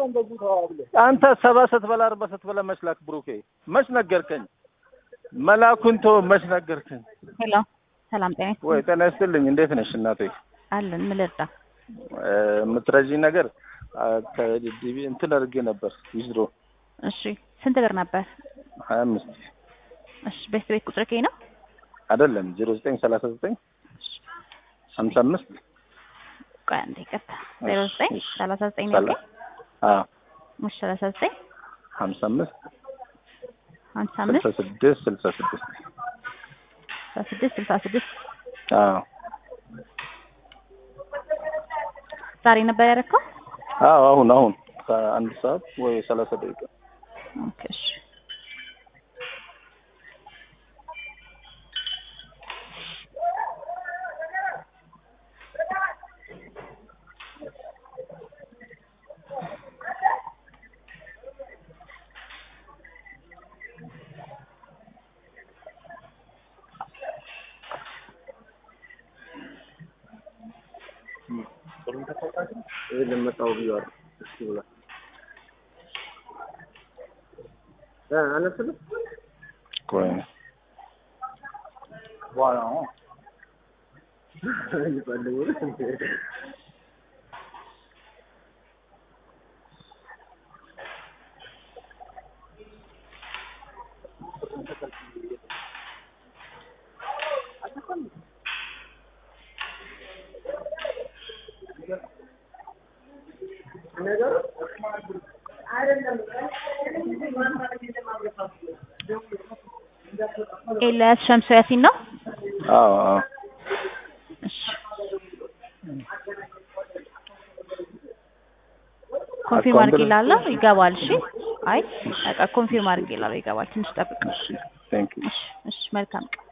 አንተ ሰባ ስትበላ አርባ ስትበላ መች ላክ ብሩኬ መች ነገርከኝ? መላኩን ተወው መች ነገርከኝ? ሄሎ ሰላም ጤና ይስጥልኝ። ወይ ጤና ይስጥልኝ። እንዴት ነሽ እናቴ? አለን ምን ልርዳ? እ፣ የምትረጂኝ ነገር አ፣ ከዲቢ እንትን አድርጌ ነበር ዊዝድሮ እሺ ስንት ብር ነበር? ሀያ አምስት እሺ ቤት ቤት ቁጥር ከይ ነው? አይደለም ዜሮ ዘጠኝ ሰላሳ ዘጠኝ ሀምሳ አምስት ቆይ አንዴ ይቅርታ። ዜሮ ዘጠኝ እሺ። ሰላሳ ዘጠኝ ሰላ ነው። አዎ እሺ ሰላሳ ዘጠኝ ሀምሳ አምስት ሀምሳ ስልሳ አምስት ስድስት ስልሳ ስድስት ስልሳ ስድስት ስልሳ ስድስት አዎ ዛሬ ነበር ያደረከው? አዎ አሁን አሁን ከአንድ ሰዓት ወይ ሰላሳ ደቂቃ ኦኬ እሺ ይሄ ለመጣው ብያለሁ። እሺ ብላ እ አነስል ቆይ በኋላ ነው ኤልያስ ሸምሶ ያሲን ነው? አዎ አዎ እሺ ኮንፊርም አድርጌ እላለሁ ይገባል። እሺ አይ በቃ ኮንፊርም አድርጌ እላለሁ ይገባል። ትንሽ ጠብቅ። እሺ ቴንክ ዩ እሺ እሺ መልካም ቀን